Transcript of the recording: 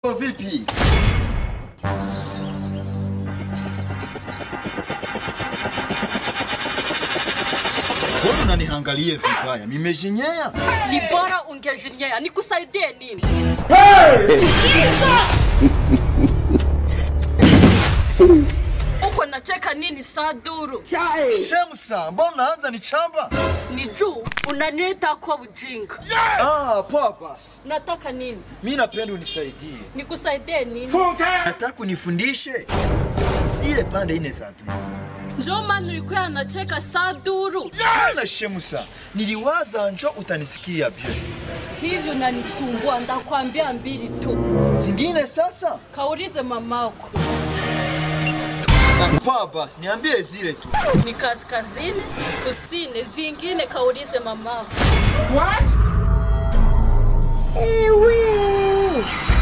vipi? Mbona unaniangalia vibaya? Nimejinyea? Ni bora ungejinyea. Nikusaidie nini? Uko nacheka nini saa duru? Shemsa, mbona unaanza ni chamba? Ni juu unaniita kwa ujinga. Ah, poa basi. Unataka nini? Mimi napenda unisaidie. Nikusaidie nini? Nataka unifundishe zile pande ine za dunia. Ndio maana nilikuwa nacheka saa duru. Yana Shemsa, niliwaza njo utanisikia bie. Hivyo unanisumbua, ndakwambia mbili tu. Zingine sasa? Kaulize mamako. Poa basi, niambie zile tu. Ni kaskazini, kusini, zingine kaulize mamako. Ewe.